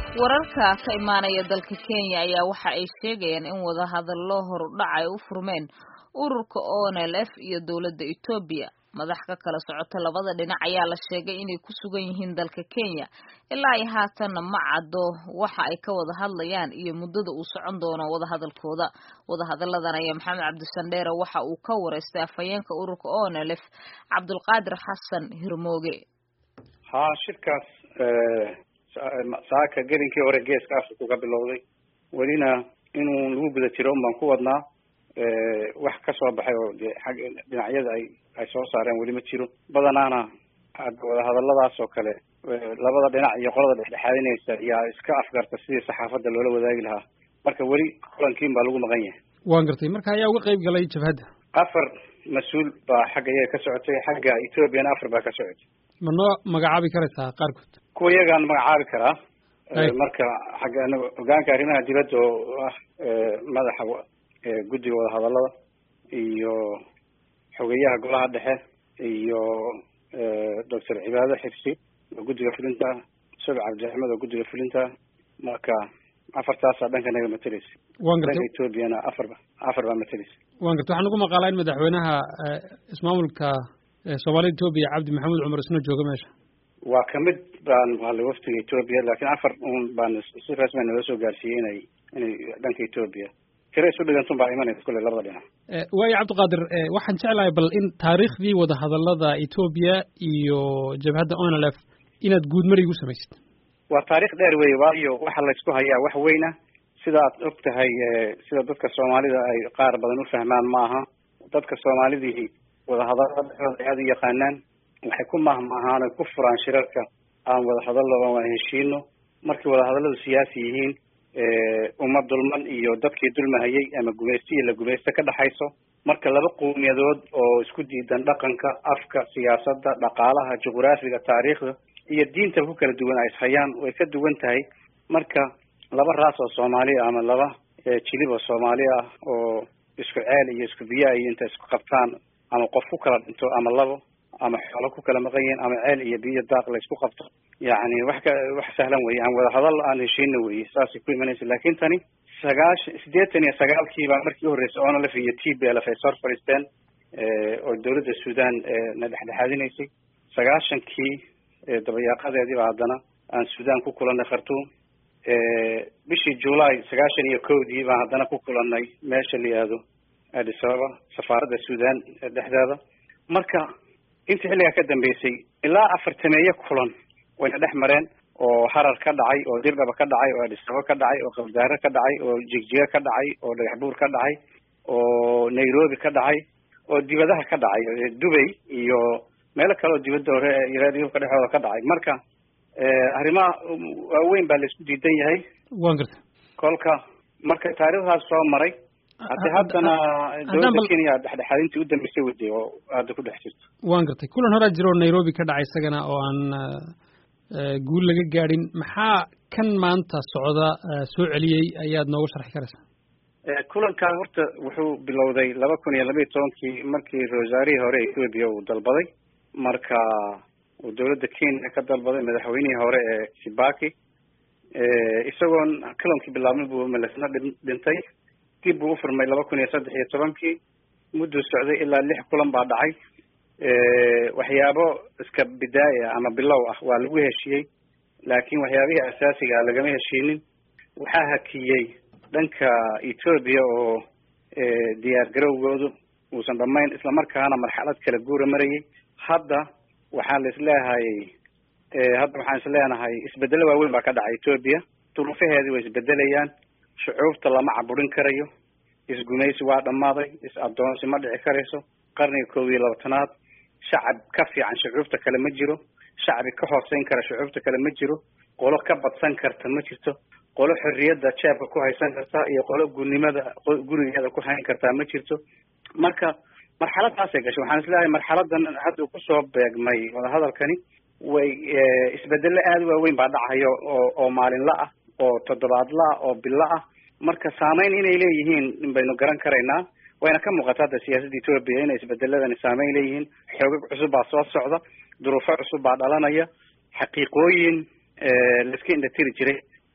wararka ka imaanaya dalka kenya ayaa waxa ay sheegayaan in wadahadallo horudhac ay u furmeen ururka onlf iyo dowladda etoobiya madax ka kala socota labada dhinac ayaa la sheegay inay ku sugan yihiin dalka kenya ilaa ay haatanna ma caddo waxa ay ka wada hadlayaan iyo muddada uu socon doono wadahadalkooda wadahadalladan ayaa maxamed cabdisandheere waxa uu ka wareystay afhayeenka ururka onlf cabdulqaadir xasan hirmooge ha shirkaas saaka gelinkii hore geeska africa ka bilowday welina inuu lagu guda jiro un baan ku wadnaa wax ka soo baxay oo de ag dhinacyada ay ay soo saareen weli ma jiro badanaana wadahadaladaas oo kale labada dhinac iyo qolada dhexdhexaadinaysa yaa iska afgarta sidii saxaafadda loola wadaagi lahaa marka weli kulankiin baa lagu maqan yahay waan gartay marka ayaa uga qayb galay jabhadda afar mas-uul baa xagga iyaga ka socotay xagga ethoobiana afar baa ka socotay ma noo magacaabi karaysaa qaarkood kuwa iyagaan magacaabi karaa marka xagga hogaanka arrimaha dibadda oo ah madaxa guddiga wadahadallada iyo xogeyaha golaha dhexe iyo doctor cibaado xifsi oo guddiga fulinta subic cabdiraxmed oo guddiga fulinta marka afartaasaa dhanka naga mateleysa wan gartay dhanka ethoobiana afarba afar baa mateleysa wan gartay waxaan ugu maqaalaa in madaxweynaha ismaamulka soomaalida etoobiya cabdi maxamuud cumar isna jooga meesha waa kamid baan maqalay waftiga etoobiya laakiin afar un baan si rasmi nala soo gaarsiiyey inay inay dhanka etoobiya tira isu dhigantun baa imanaysa kulley labada dhinac waayo cabdiqaadir waxaan jeclahay bal in taariikhdii wadahadallada etoobiya iyo jabhadda onlf inaad guudmari igu samaysid waa taarikh dheer wey waayo waxa laysku hayaa wax weyna sidaad og tahay sida dadka soomaalida ay qaar badan u fahmaan maaha dadka soomaalidii wadahadallada dhexdooda aada u yaqaanaan waxay ku mahmaahaan oy ku furaan shirarka aan wadahadallo aan heshiino markay wadahadalladu siyaasi yihiin uma dulman iyo dadkii dulmahayay ama gumaysto iyo la gumaysto ka dhexayso marka laba qowmiyadood oo isku diidan dhaqanka afka siyaasadda dhaqaalaha juqraafiga taariikhda iyo diinta ku kala duwan ay ishayaan way ka duwan tahay marka laba raas oo soomaaliya ama laba jilib oo soomaali ah oo isku ceel iyo isku biyaa iyo inta isku qabtaan ama qof ku kala dhinto ama labo ama xoolo ku kala maqan yihiin ama ceel iyo biyo daaq la isku qabto yacni wax ka wax sahlan weye aan wadahadal aan heshiina weye saasay ku imanaysa laakin tani sagaashan siddeetan iyo sagaalkii baa markii u horreysay onlf iyo t b lf ay sor fadhiisteen oo dawladda sudan na dhexdhexaadinaysay sagaashankii dabayaaqadeedii baa haddana aan sudan ku kulanay khartuum bishii july sagaashan iyo kowdii baan haddana ku kulanay meesha la yihahdo addis ababa safaaradda sudan dhexdeeda marka intii xilligaa ka dambeysay ilaa afartameeye kulan wayna dhex mareen oo harar ka dhacay oo dirdhaba ka dhacay oo addis ababa ka dhacay oo qabdaare ka dhacay oo jigjiga ka dhacay oo dhagaxbuur ka dhacay oo nairobi ka dhacay oo dibadaha ka dhacay dubay iyo meelo kale oo dibadda hore yurubka dhexdooda ka dhacay marka arrimaha waaweyn baa laisku diidan yahay wan gartay kolka marka taariikhdaas soo maray hadde haddana dowladda kenya dhexdhexaadintii u dambeysay waday oo hadda ku dhex jirto wan gartay kulan horaa jiro oo nairobi ka dhacay isagana oo aan guul laga gaadhin maxaa kan maanta socda soo celiyey ayaad nooga sharxi karaysaa kulankan horta wuxuu bilowday laba kun iyo laba iyo tobankii markii rosaarihii hore ethoobia uu dalbaday marka uu dowladda kenya ka dalbaday madaxweynihii hore ee kibaki isagoon kulankii bilaabmay buu malesna dhintay dib buu ufurmay laba kun iyo saddex iyo tobankii mudduu socday ilaa lix kulan baa dhacay waxyaabo iska bidaaya ama bilow ah waa lagu heshiiyey laakiin waxyaabihii asaasiga ah lagama heshiinin waxaa hakiyey dhanka ethoobia oo diyaar garowgoodu uusan dhamayn islamarkaana marxalad kala guura marayay hadda waxaan la isleehay hadda waxaan isleenahay isbedelo waaweyn baa ka dhacay ethoobia duruufaheedii way isbedelayaan shucuubta lama caburin karayo isgumaysi waa dhammaaday is-addoonsi ma dhici karayso qarniga koob iyo labaatanaad shacab ka fiican shucuubta kale ma jiro shacbi ka hooseyn kara shucuubta kale ma jiro qolo ka badsan karta ma jirto qolo xorriyadda jeebka ku haysan karta iyo qolo gurnimada gurigeeda ku hayn kartaa ma jirto marka marxaladaasay gashay waxaan isleeyahay marxaladan hadda kusoo beegmay wadahadalkani way isbedelo aada u waaweyn baa dhacayo oo oo maalinla ah oo toddobaadla ah oo bilo ah marka saameyn inay leeyihiin baynu garan karaynaa wayna ka muuqata hadda siyaasadda ethoobia inay isbedeladani saameyn leeyihiin xoogag cusub baa soo socda duruufo cusub baa dhalanaya xaqiiqooyin laiska indhatiri jiray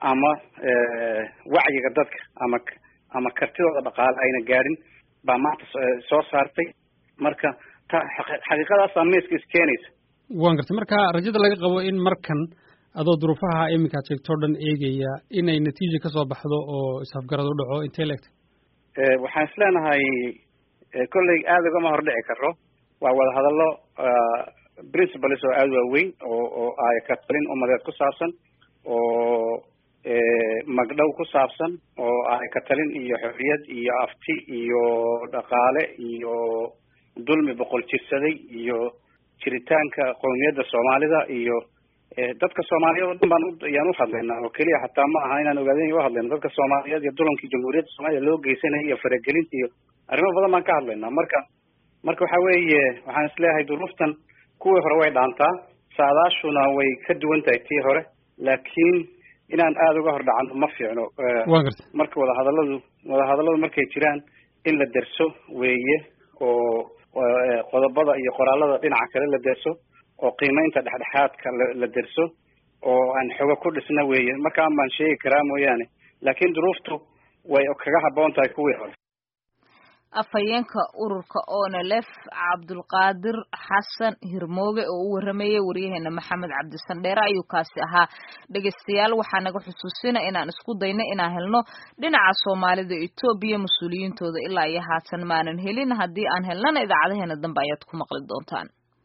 ama wacyiga dadka ama ama kartidooda dhaqaale ayna gaadhin baa maanta soo saartay marka ta xaqiiqadaasaa miiska iskeenaysa waan gartay marka rajada laga qabo in markan adoo duruufaha iminka ad sheegto o dhan eegaya inay natiija kasoo baxdo oo isafgarad u dhaco intay la egtay waxaan is leenahay kolley aada ugama hordhici karo waa wadahadallo principles oo aada waaweyn oo oo ay ka talin umadeed ku saabsan oo magdhow ku saabsan oo ay ka talin iyo xorriyad iyo afti iyo dhaqaale iyo dulmi boqol jirsaday iyo jiritaanka qowmiyadda soomaalida iyo dadka soomaaliyeed oo dhan baan ayaan uhadlaynaa oo keliya xataa ma aha inaan ogaadin uhadlayno dadka soomaaliyeed iyo dulamkii jamhuuriyadda soomaliya loo geysanaya iyo faragelinta iyo arrimo badan baan ka hadlaynaa marka marka waxa weeye waxaan isleeyahay duruuftan kuwii hore way dhaantaa saadaashuna way ka duwan tahay tii hore laakiin inaan aada uga hor dhacano ma fiicno marka wadahadalladu wadahadalladu markay jiraan in la derso weeye oo qodobada iyo qoraalada dhinaca kale la derso oo qiimeynta dhexdhexaadka la derso oo aan xogo ku dhisna weeye markaan baan sheegi karaa mooyaane laakiin duruuftu way kaga habboon tahay kuwii hore afhayeenka ururka onelef cabdulqaadir xasan hirmooge oo u waramayay waryaheena maxamed cabdisandheere ayuu kaasi ahaa dhegeystayaal waxaa naga xusuusina inaan isku dayno inaan helno dhinaca soomaalida etoobiya mas-uuliyiintooda ilaa iyo haatan maanan helin haddii aan helnana idaacadaheena dambe ayaad ku maqli doontaan